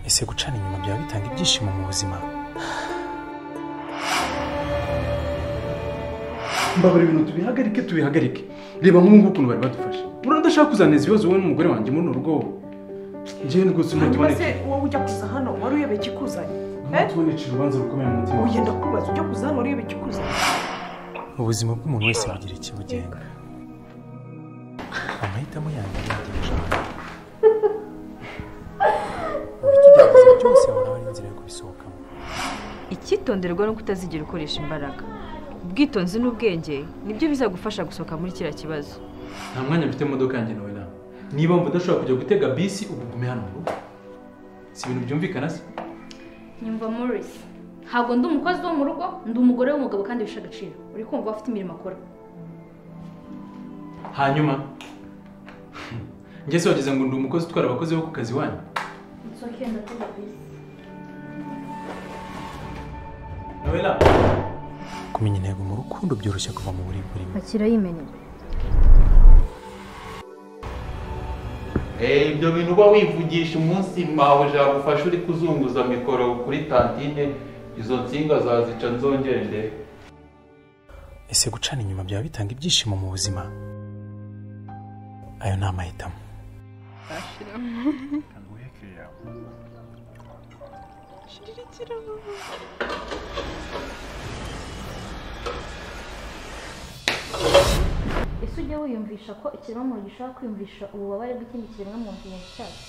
ese gucana inyuma byaba bitanga ibyishimo mu buzima mbabara ibintu tubihagarike tubihagarike reba nk'ubu ukuntu bari badufashe uradashaka kuzaneza ibibazo wowe n'umugore wanjye muri uru rugo njyewe rwose ntabwo hanyuma tuboneke se wowe ujya kuza hano wari uyobeye ikikuzanye ntabwo tuboneke urubanza rukomeye mu mutima uyu ndakubaza ujya kuza hano wari uyobeye ikikuzanye ubuzima bw'umuntu wese bugira ikibugenga amahitamo yanjye yagenje ikigeragezo cyose horaho ari inzira yo kubisohokamo icyitonderwa ni uko utazigera ukoresha imbaraga ubwitonzi n'ubwenge nibyo bizagufasha gusohoka muri kiriya kibazo nta mwanya mfite mu modoka yanjye nawe nawe niba mba udashobora kujya gutega bisi ubu gume hano mu rugo si ibintu byumvikana se nyumva morisi ntabwo ndi umukozi wo mu rugo ndi umugore w'umugabo kandi wishe agaciro uri kumva afite imirimo akora hanyuma njye se wagize ngo ndi umukozi utwara abakozi bo ku kazi wanyu nsohoke ndatega bisi nawela kumenya intego mu rukundo byoroshye kuva mu buribwe rimwe akira yimenera Eh, ibyo bintu uba wivugisha umunsi mawe jagufasha uri kuzunguza mikoro kuri tantine izo nsinga zazica nzongere ndebe ese gucana inyuma byaba bitanga ibyishimo mu buzima ayo ni amahitamo ese ujya wiyumvisha ko ikiremwamuntu gishobora kwiyumvisha ububabare bw'ikindi kiremwamuntu cyacyo